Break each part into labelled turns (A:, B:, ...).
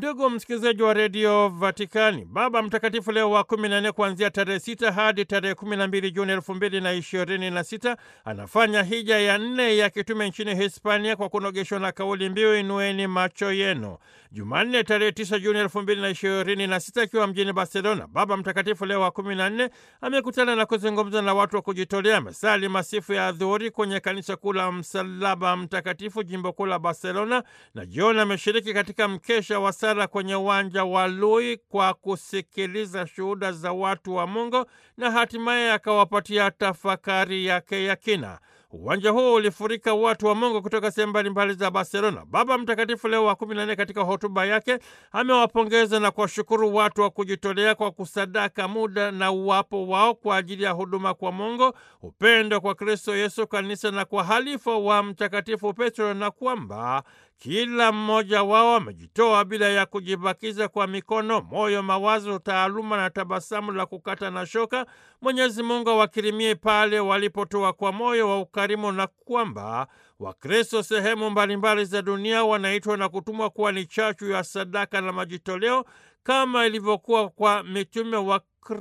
A: Ndugu msikilizaji wa redio Vatikani, Baba Mtakatifu Leo wa kumi na nne kuanzia tarehe sita hadi tarehe kumi na mbili Juni elfu mbili na ishirini na sita anafanya hija ya nne ya kitume nchini Hispania kwa kunogeshwa na kauli mbiu inueni macho yenu. Jumanne tarehe tisa Juni elfu mbili na ishirini na sita akiwa mjini Barcelona, Baba Mtakatifu Leo wa kumi na nne amekutana na kuzungumza na watu wa kujitolea. Amesali masifu ya adhuhuri kwenye kanisa kuu la Msalaba Mtakatifu, jimbo kuu la Barcelona, na jioni ameshiriki katika mkesha wa sala kwenye uwanja wa Lui kwa kusikiliza shuhuda za watu wa Mungu na hatimaye akawapatia tafakari yake ya kina. Uwanja huu ulifurika watu wa Mungu kutoka sehemu mbalimbali za Barcelona. Baba Mtakatifu Leo wa kumi na nne katika hotuba yake amewapongeza na kuwashukuru watu wa kujitolea kwa kusadaka muda na uwapo wao kwa ajili ya huduma kwa Mungu, upendo kwa Kristo Yesu, kanisa na kwa halifa wa Mtakatifu Petro, na kwamba kila mmoja wao amejitoa bila ya kujibakiza kwa mikono, moyo, mawazo, taaluma na tabasamu la kukata na shoka. Mwenyezi Mungu awakirimie pale walipotoa kwa moyo wa ukarimu, na kwamba Wakristo sehemu mbalimbali za dunia wanaitwa na kutumwa kuwa ni chachu ya sadaka na majitoleo kama ilivyokuwa kwa mitume wa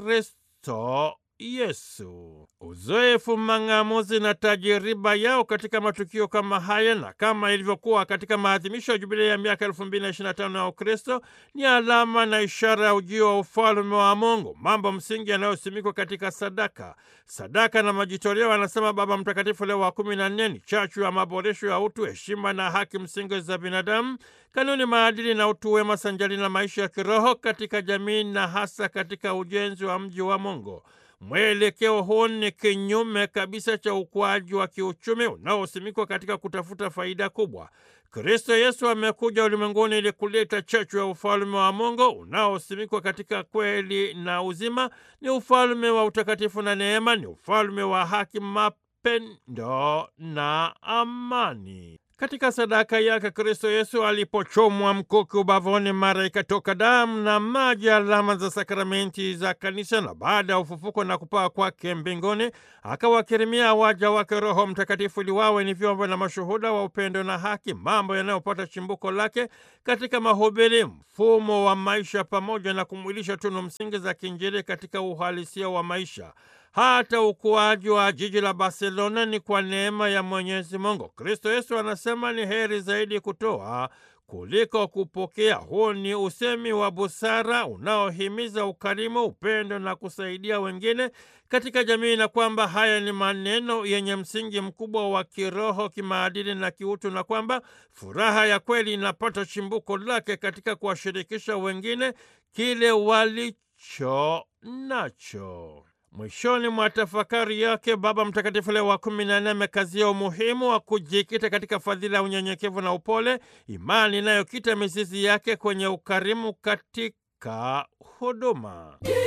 A: Kristo Yesu. Uzoefu, mang'amuzi na tajiriba yao katika matukio kama haya na kama ilivyokuwa katika maadhimisho ya jubilei ya miaka elfu mbili na ishirini na tano ya Ukristo ni alama na ishara ya ujio wa ufalume wa Mungu, mambo msingi yanayosimikwa katika sadaka. Sadaka na majitoleo, anasema Baba Mtakatifu Leo wa kumi na nne, ni chachu ya maboresho ya utu, heshima na haki msingi za binadamu, kanuni, maadili na utu wema, sanjali na maisha ya kiroho katika jamii na hasa katika ujenzi wa mji wa Mungu. Mwelekeo huu ni kinyume kabisa cha ukuaji wa kiuchumi unaosimikwa katika kutafuta faida kubwa. Kristo Yesu amekuja ulimwenguni ili kuleta chachu ya ufalme wa Mungu unaosimikwa katika kweli na uzima. Ni ufalme wa utakatifu na neema, ni ufalme wa haki, mapendo na amani. Katika sadaka yake Kristo Yesu alipochomwa mkuki ubavuni, mara ikatoka damu na maji, alama za sakramenti za kanisa, na baada ya ufufuko na kupaa kwake mbinguni akawakirimia waja wake Roho Mtakatifu ili wawe ni vyombo na mashuhuda wa upendo na haki, mambo yanayopata chimbuko lake katika mahubiri, mfumo wa maisha, pamoja na kumwilisha tunu msingi za kiinjili katika uhalisia wa maisha. Hata ukuaji wa jiji la Barcelona ni kwa neema ya Mwenyezi Mungu. Kristo Yesu anasema ni heri zaidi kutoa kuliko kupokea. Huu ni usemi wa busara unaohimiza ukarimu, upendo na kusaidia wengine katika jamii, na kwamba haya ni maneno yenye msingi mkubwa wa kiroho, kimaadili na kiutu, na kwamba furaha ya kweli inapata chimbuko lake katika kuwashirikisha wengine kile walicho nacho. Mwishoni mwa tafakari yake Baba Mtakatifu Leo wa kumi na nne amekazia umuhimu wa kujikita katika fadhila ya unyenyekevu na upole, imani inayokita mizizi yake kwenye ukarimu katika huduma.